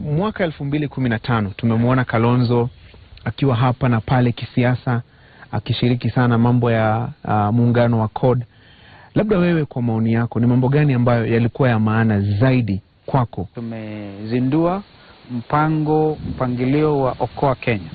mwaka elfu mbili kumi na tano tumemwona Kalonzo akiwa hapa na pale kisiasa akishiriki sana mambo ya uh, muungano wa CORD. Labda wewe kwa maoni yako ni mambo gani ambayo yalikuwa ya maana zaidi kwako? Tumezindua mpango mpangilio wa Okoa Kenya.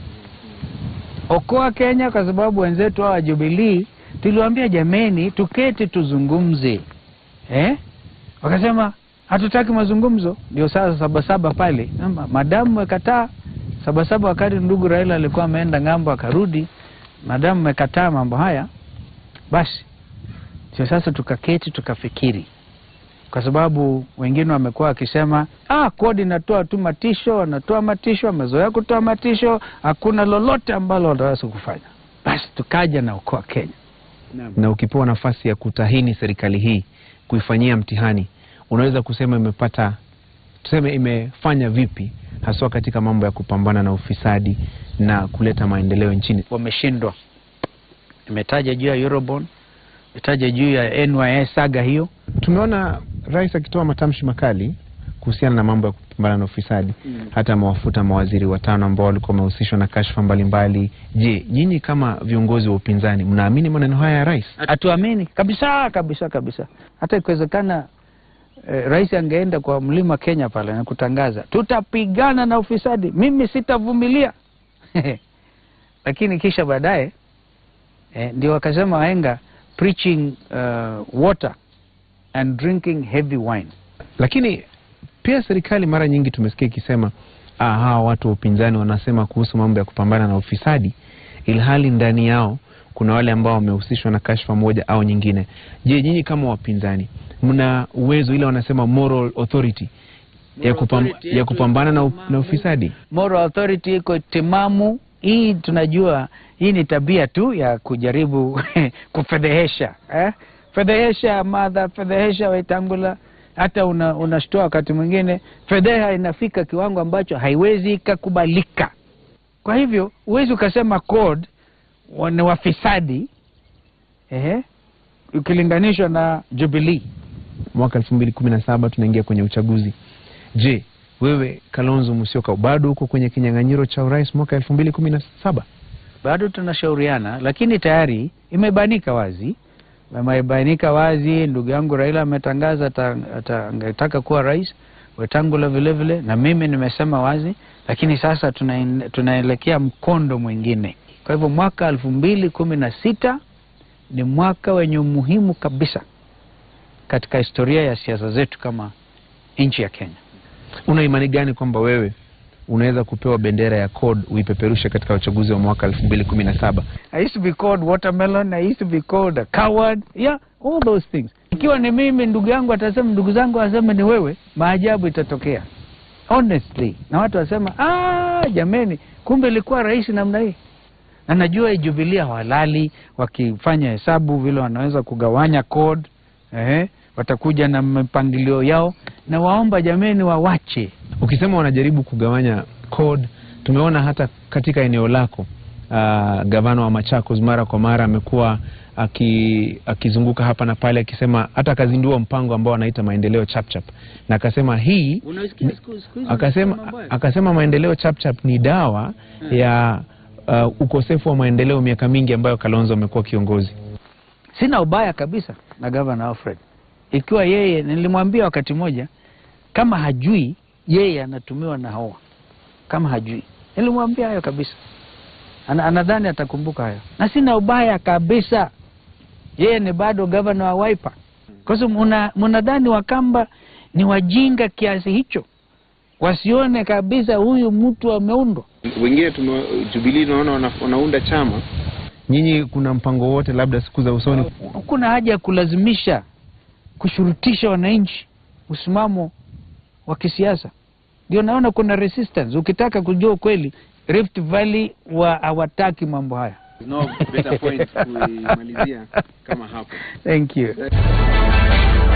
Okoa Kenya kwa sababu wenzetu hawa Jubilee tuliwaambia jameni, tuketi tuzungumze eh? Wakasema hatutaki mazungumzo. Ndio sasa Sabasaba pale Ama, madamu mekataa Sabasaba, wakati ndugu Raila alikuwa ameenda ng'ambo akarudi, madamu mekataa mambo haya, basi sio sasa tukaketi tukafikiri, kwa sababu wengine wamekuwa wakisema ah, kodi inatoa tu matisho, wanatoa matisho, wamezoea kutoa matisho, hakuna lolote ambalo wataweza kufanya. Basi tukaja na Okoa Kenya. Na ukipewa nafasi ya kutahini serikali hii kuifanyia mtihani, unaweza kusema imepata, tuseme imefanya vipi haswa katika mambo ya kupambana na ufisadi na kuleta maendeleo nchini? Wameshindwa. Nimetaja juu ya Eurobond, nimetaja juu ya NYS saga hiyo. Tumeona rais akitoa matamshi makali kuhusiana na mambo ya kupambana na ufisadi Mm. hata amewafuta mawaziri watano ambao walikuwa wamehusishwa na kashfa mbalimbali. Je, nyinyi kama viongozi wa upinzani mnaamini maneno haya ya rais? Hatuamini kabisa kabisa kabisa. Hata ikiwezekana eh, rais angeenda kwa mlima Kenya pale na kutangaza tutapigana na ufisadi, mimi sitavumilia. Lakini kisha baadaye eh, ndio wakasema wahenga preaching uh, water and drinking heavy wine. Lakini pia serikali mara nyingi tumesikia ikisema ah, hawa watu wa upinzani wanasema kuhusu mambo ya kupambana na ufisadi, ilhali ndani yao kuna wale ambao wamehusishwa na kashfa moja au nyingine. Je, nyinyi kama wapinzani mna uwezo ile wanasema moral authority ya, kupam, ya kupambana na, u- na ufisadi? Moral authority iko timamu. Hii tunajua hii ni tabia tu ya kujaribu kufedhehesha eh? Fedhehesha madha, fedhehesha Waitangula, hata una, unashtoa wakati mwingine fedheha inafika kiwango ambacho haiwezi ikakubalika. Kwa hivyo huwezi ukasema CORD wa- ni wafisadi eh? ukilinganishwa na Jubilee. Mwaka elfu mbili kumi na saba tunaingia kwenye uchaguzi. Je, wewe Kalonzo Musyoka bado uko kwenye kinyang'anyiro cha urais mwaka elfu mbili kumi na saba? bado tunashauriana, lakini tayari imebainika wazi, imebainika wazi. Ndugu yangu Raila ametangaza ata- ata- angetaka kuwa rais, Wetangula vile vile, na mimi nimesema wazi, lakini sasa tunaen- tunaelekea mkondo mwingine. Kwa hivyo mwaka elfu mbili kumi na sita ni mwaka wenye umuhimu kabisa katika historia ya siasa zetu kama nchi ya Kenya. Una imani gani kwamba wewe unaweza kupewa bendera ya CORD uipeperushe katika uchaguzi wa mwaka elfu mbili kumi na saba? I used to be called watermelon. I used to be called a coward. Yeah, all those things. Ikiwa ni mimi, ndugu yangu atasema, ndugu zangu waseme ni wewe, maajabu itatokea honestly, na watu wasema ah, jameni, kumbe ilikuwa rahisi namna hii. Na najua Jubilee hawalali wakifanya hesabu vile wanaweza kugawanya code, eh, watakuja na mipangilio yao, na waomba jameni, wawache Ukisema wanajaribu kugawanya CORD, tumeona hata katika eneo lako uh, gavana wa Machakos mara kwa mara amekuwa aki, akizunguka hapa na pale akisema hata akazindua mpango ambao anaita maendeleo chapchap na akasema hii akasema, akasema maendeleo chapchap ni dawa ya uh, ukosefu wa maendeleo miaka mingi ambayo Kalonzo amekuwa kiongozi. Sina ubaya kabisa na gavana Alfred, ikiwa yeye, nilimwambia wakati moja, kama hajui yeye anatumiwa na hawa, kama hajui, nilimwambia hayo kabisa. Ana, anadhani atakumbuka hayo, na sina ubaya kabisa. Yeye ni bado gavana wa Wiper, kwa sababu muna- mnadhani Wakamba ni wajinga kiasi hicho, wasione kabisa huyu mtu ameundwa. Wengine tume Jubilee tunaona wana- wanaunda chama. Nyinyi kuna mpango wote labda siku za usoni Hakuna haja ya kulazimisha kushurutisha wananchi msimamo wa kisiasa. Ndio naona kuna resistance. Ukitaka kujua ukweli, Rift Valley wa hawataki mambo haya. no better point kuimalizia kama hapo. Thank you.